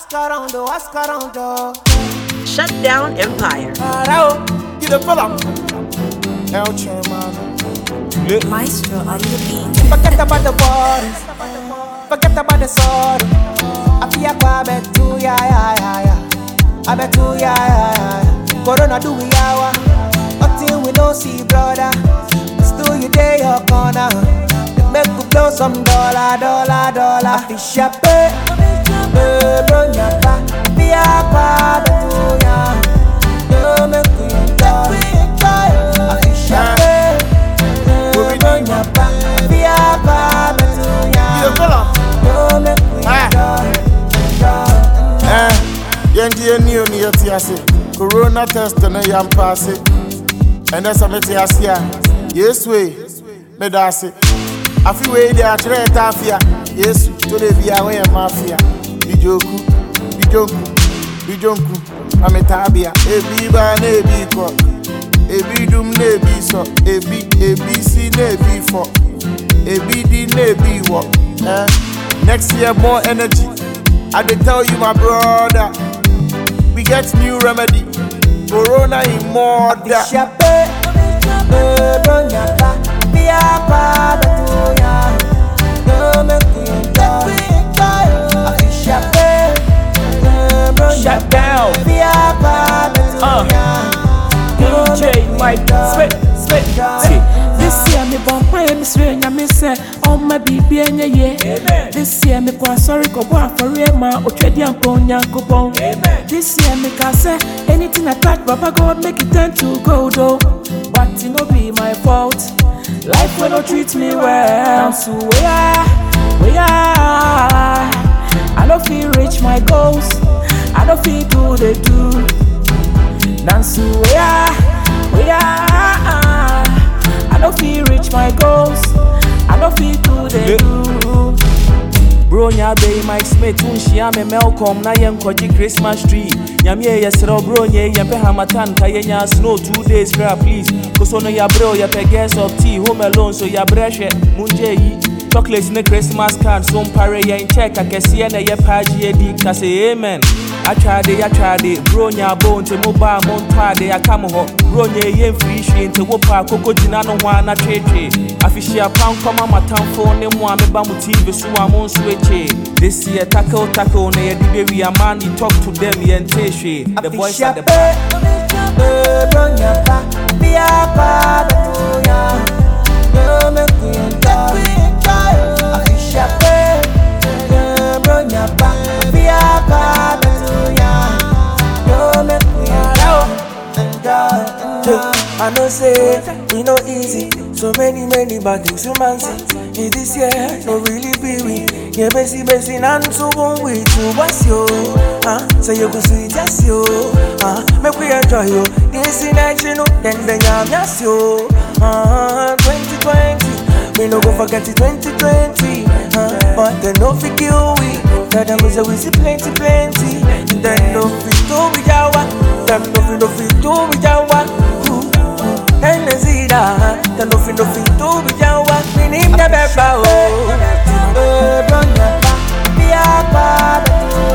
Ask around, oh, ask around, oh. Shut down Empire. Arao, you the fella. El chairman. Maestro on the beat. Forget about the worries. Forget about the sorrow. I feel like I bet you, yeah, yeah, yeah, yeah. I bet you, yeah, yeah, yeah, yeah. Corona do we hour. Nothing we don't see, brother. Still you day your corner. Make we blow some dollar, dollar, dollar. I feel sharp, eh, eh, bro, nyapa. Be a pa, bet you, yeah. Yo, make we enjoy. I feel sharp, eh, eh, bro, nyapa. Be a pa, bet you, yeah. Yo, make we enjoy, enjoy. Eh, yɛngye yɛni oni yɛte ase corona test no yɛmpa ase ɛnɛ sɛ mete ase a yesu e meda ase afe wei de akyerɛ yɛta afe a yesu to de bia woyɛ ma afe a bidwoku bidwonku bidwonku ma metaa bia ebi ba na ebi kɔ ebi dum na ebi sɔ ebi ebi si na ebi fɔ ebi di na ebi wɔ eh, next year more energy i dey tell you my brother we get new remedy corona in murder. Ishape, eh, bro, nyapa. Be a pa, bet you, yeah. Yo, make we enjoy. Ishape, eh, bro, Shut nyapa. down. Be a pa, bet you, Uh. yeah. Yo, DJ make we Mike enjoy. Spit Spit Enjoy. This year me born quiet, me swear nyame sɛ ɔma biribi ɛnyɛ ye Amen. This year me kɔ asɔre kɔbɔ afɔre ma otwadi ampɔ onyankopɔn Amen. This year me ka sɛ anything I touch Baba God make it turn to gold oh But it no be my fault Life will not treat me well So where, where I no feel reach my goals I no feel do the do Nancy, where, where I don't feel reach my goals. I don't feel do the do. Bro nya be Mike Smith unhyia me Malcolm na yɛ nkɔgye Christmas tree Nyame yɛ yɛserɛ bro nye yɛmpɛ hamatan ka yɛnya snow two days kra please koso no yɛabrɛ o yɛpɛ gas of tea home alone so yɛabrɛ hwɛ mongye yi chocolate ne Christmas card so mpare yɛn check akɛseɛ na ɛyɛ paagye yɛdi ka sɛ amen atwade yɛatwade bro nya abo nti mobaa mo ntɔade aka mo hɔ bro nye yɛ mfiri hwee nti wo pa akoko gyina no ho a na twetwe afihyia pankɔma matamfo ne mo a meba mo tv so a mo nso akyee this year tackle tackle na yɛde bɛwi a man you talk to them yɛnte hwee the boys at the back Ishape, eh, bro, nyapa. Be a pa, bet you, yeah. Yo, make we enjoy. Ishape, eh, bro, nyapa. Be a pa, bet you, yeah. Yo, make we enjoy. Enjoy, enjoy. I know say we no easy. So many, many bad things you man see. In this year, no really be we. Yeah, busy, busy, and so one way to what's yo. Ah, so you go sweet yes yo. Ah, make we enjoy yo. This in action, then then I'm yes yo. Ah, 2020. We no go forget it 2020. Ah, but then no fi kill we. Tell them we say we see plenty, plenty. Then no fi do we jawa. Them no fi no fi do we jawa. Ooh. Enezida, the nothing nothing to be jawa. We need the beba oh. Eh, bro, nyapa. Be a pa, bet you,